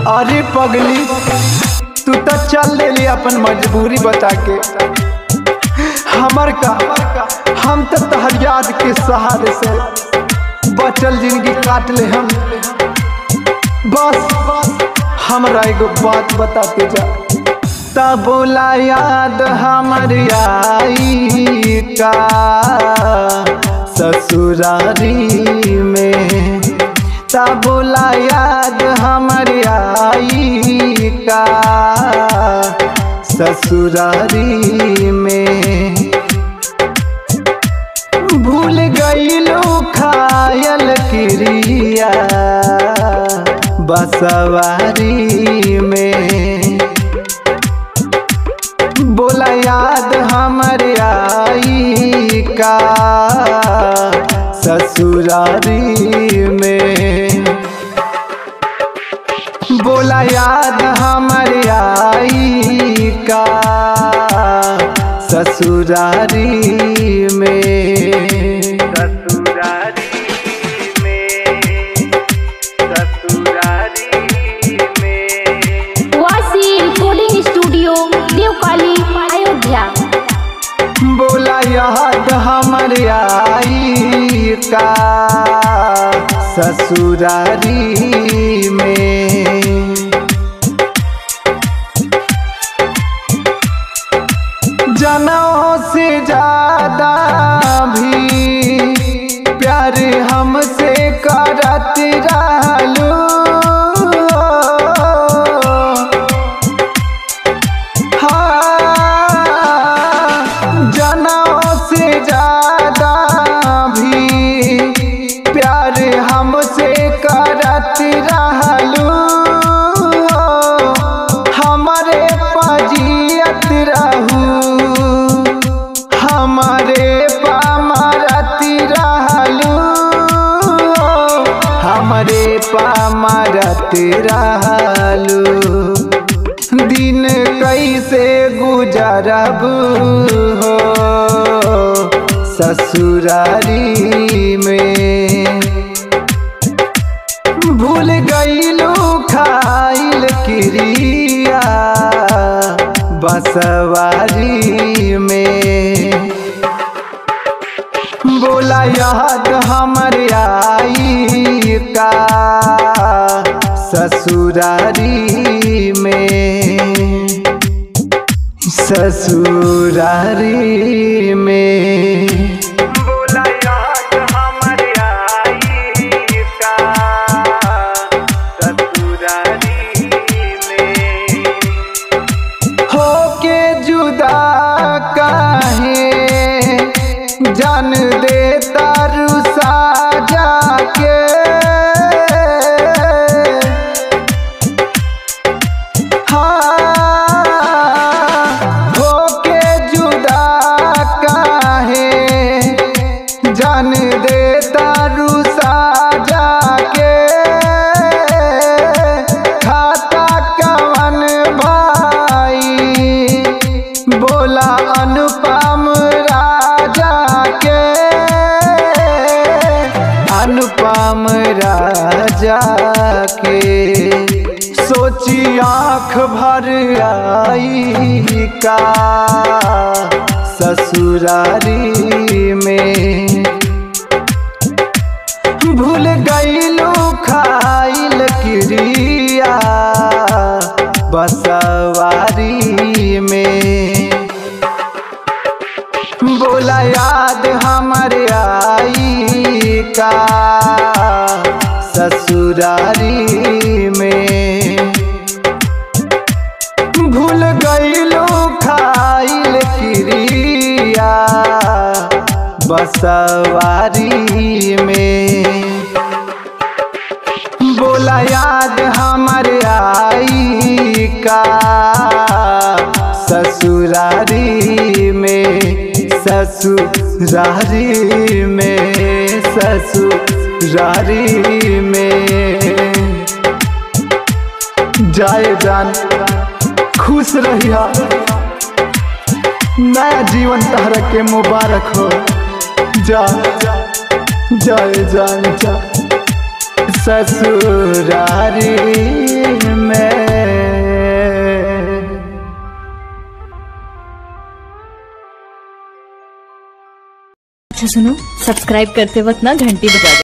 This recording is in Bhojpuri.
अरे पगली तू तो चल देली अपन मजबूरी बता के हमर का हम तो तहर याद के सहारे से बचल जिंदगी काट ले हम बस हमरा एगो बात बताते जा तब बोला याद हमर आई का ससुरारी में तब बोला याद हमर आई का ससुरारी में भूल गईलो खायल क्रिया बसवारी में बोला याद हमर आई का ससुरारी में बोला याद हमर आई का ससुरारी में ससुरारी में ससुरारी में वासी रिकॉर्डिंग स्टूडियो देवकाली अयोध्या बोला याद हमर आई का ससुरारी में जनों से ज्यादा भी प्यार हमसे करत रहलू हाँ, जनों से ज्यादा भी प्यार हमसे करत रहलू हमारे पजियत रहू हमारे पामरत रहलू हमारे पामरत रहलू दिन कैसे गुजरब हो ससुरारी में भूल गईलू खाइल क्रिया बसवारी में बोला याद हमर आई का ससुरारी में ससुरारी में बोला याद हमर आई का ससुरारी में होके जुदा काहे जान दे तारू साजा के हाँ, होके जुदा काहे जान दे तारू साजा के खाता कवन भाई बोला अनुपम राजा के अनुपम राजा के सोची आँख भर आई का ससुरारी में भूल गईलू खाइल क्रिया बसवारी में बोला याद हमर आई का ससुरारी में भूल गईलू खाइल क्रिया बसवारी में बोला याद हमर आई का ससुरारी में ससुरारी में ससुरारी में जाए जान खुश रहिया नया जीवन तहरा के मुबारक हो जा जाए जान जा ससुरारी में अच्छा सुनो सब्सक्राइब करते वक्त ना घंटी बजा दे